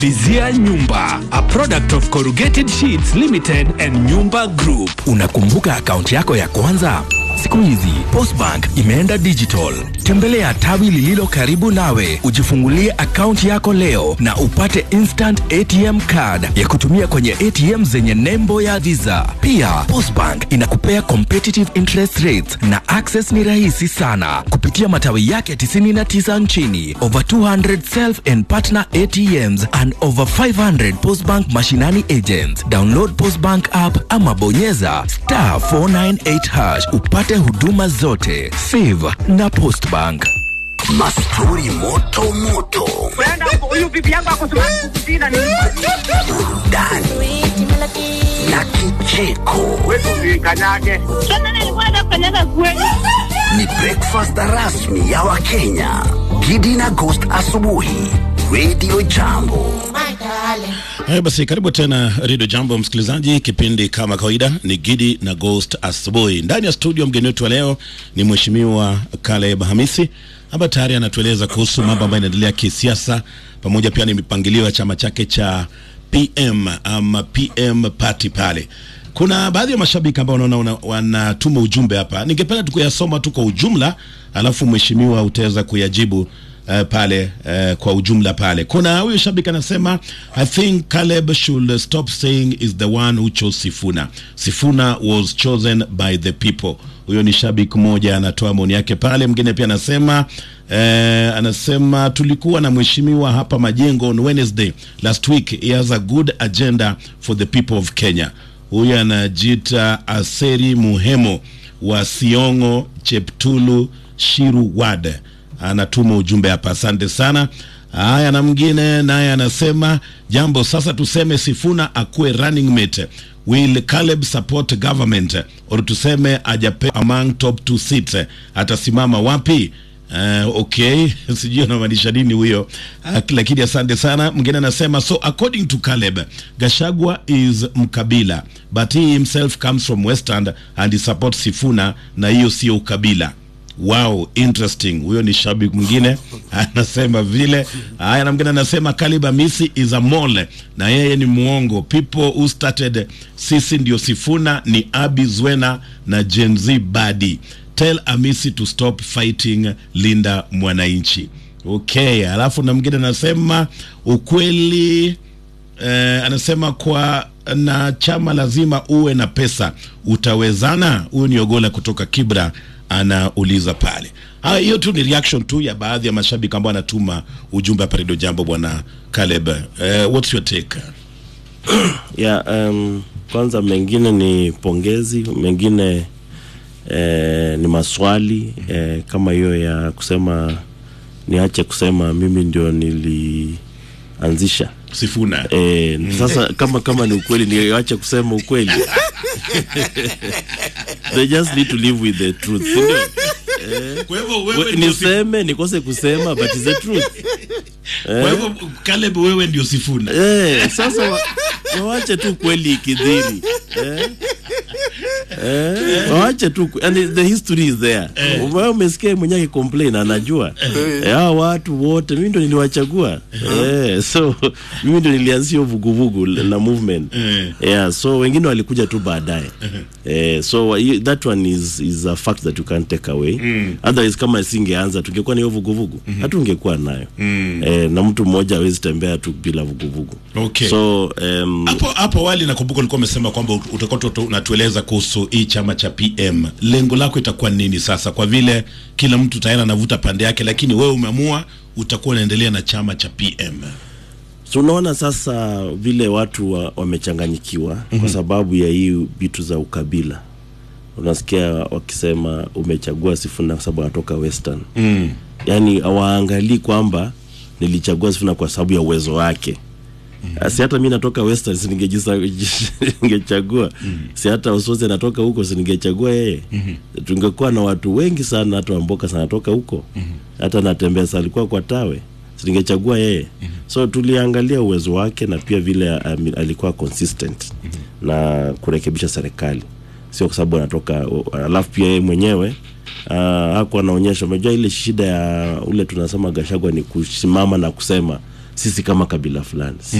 Vizia Nyumba, a product of Corrugated Sheets Limited and Nyumba Group. Unakumbuka akaunti yako ya kwanza? Siku hizi Postbank imeenda digital. Tembelea tawi lililo karibu nawe, ujifungulie akaunti yako leo na upate instant ATM card ya kutumia kwenye ATM zenye nembo ya Visa. Pia Postbank inakupea competitive interest rates na access ni rahisi sana kupitia matawi yake 99 nchini, over 200 self and partner ATMs and over 500 Postbank mashinani agents. Download Postbank app ama bonyeza star 498 hash upate huduma zote. Save na Postbank. Mastori moto moto, huyu bibi yangu akosumakukutina ni burudani na kicheko. kanyage Sasa nilikuwa nafanyaga kweli. Ni breakfast rasmi ya Wakenya. Gidi na Ghost asubuhi, Radio Jambo. Haya basi, karibu tena Redio Jambo msikilizaji. Kipindi kama kawaida ni Gidi na Ghost asubuhi. Ndani ya studio, mgeni wetu wa leo ni Mheshimiwa Caleb Hamisi ambaye tayari anatueleza kuhusu mambo ambayo yanaendelea kisiasa, pamoja pia ni mipangilio ya chama chake cha PM ama PM party pale. Kuna baadhi ya mashabiki ambao wanaona wanatuma ujumbe hapa, ningependa tu kuyasoma tu kwa ujumla, alafu mheshimiwa utaweza kuyajibu uh, pale uh, kwa ujumla pale. Kuna huyu shabiki anasema I think Caleb should stop saying is the one who chose Sifuna. Sifuna was chosen by the people. Huyo ni shabiki mmoja anatoa maoni yake pale. Mwingine pia anasema eh, anasema tulikuwa na mheshimiwa hapa Majengo on Wednesday last week. He has a good agenda for the people of Kenya. Huyu anajiita Aseri Muhemo wa Siongo Cheptulu Shiru Ward anatuma ujumbe hapa, asante sana. Haya, na mwingine naye anasema jambo sasa, tuseme Sifuna akuwe running mate, will Caleb support government or tuseme ajape among top two seats, atasimama wapi? Uh, okay sijui anamaanisha nini huyo uh, lakini asante sana. Mwingine anasema so according to Caleb Gashagwa is mkabila but he himself comes from Western and he supports Sifuna na hiyo sio ukabila. Wow, interesting. Huyo ni shabiki mwingine anasema vile. Haya, na mwingine anasema Caleb Amisi is a mole na yeye ni muongo. People who started sisi ndio Sifuna ni Abi Zwena na Gen Z Badi. Tell Amisi to stop fighting Linda Mwananchi. Okay, alafu na mwingine anasema ukweli eh, anasema kwa na chama lazima uwe na pesa, utawezana? Huyu ni Ogola kutoka Kibra anauliza pale. Haya, hiyo tu ni reaction tu ya baadhi ya mashabiki ambao anatuma ujumbe hapa Radio Jambo. Bwana Caleb, uh, what's your take? yeah, um, kwanza mengine ni pongezi, mengine eh, ni maswali eh, kama hiyo ya kusema niache kusema mimi ndio nilianzisha Sifuna. Eh, sasa kama kama ni ukweli niache kusema ukweli they just need to live with the truth si ndio? Kwa hivyo We- wewe ndio Sifuna. niseme nikose kusema but it's the truth Kwa hivyo Caleb, wewe ndio Sifuna. eh, sasa wa, wawache tu kweli ikidhiri eh? Eh, wawache tu kwe- and the history is there eh. umesikia mwenyewe complain anajua eh, hao watu wote mimi ndo niliwachagua eh, so mimi ndo nilianzisha hiyo vuguvugu na movement Eh. yeah, so wengine walikuja tu baadaye eh, so wa- hiyo- that one is, is a fact that you can't take away otherwise kama singeanza tungekuwa na hiyo vuguvugu hatungekuwa nayo eh, na mtu mmoja hawezi tembea tu bila vuguvugu Okay. so um, Hapo hapo awali nakumbuka ulikuwa umesema kwamba utakuwa tu- unatueleza kuhusu hii chama cha PM. Lengo lako itakuwa nini sasa, kwa vile kila mtu tayari anavuta pande yake, lakini wewe umeamua utakuwa unaendelea na chama cha PM. so unaona sasa vile watu wa- wamechanganyikiwa kwa sababu ya hii vitu za ukabila unasikia wakisema umechagua Sifuna kwa sababu anatoka Western Mm. yaani hawaangalii kwamba nilichagua Sifuna kwa sababu ya uwezo wake mm. si hata mi natoka Western si ningejisa- ningechagua si hata Ososi anatoka huko si ningechagua yeye mm-hmm. tungekuwa na watu wengi sana hata Wamboka sana anatoka huko mm-hmm. hata natembea sa alikuwa kwa tawe si ningechagua yeye mm-hmm. so tuliangalia uwezo wake na pia vile um, alikuwa consistent mm-hmm. na kurekebisha serikali sio kwa sababu anatoka alafu pia yeye mwenyewe uh, hakuwa anaonyesha. Unajua ile shida ya ule tunasema Gashagwa ni kusimama na kusema sisi kama kabila fulani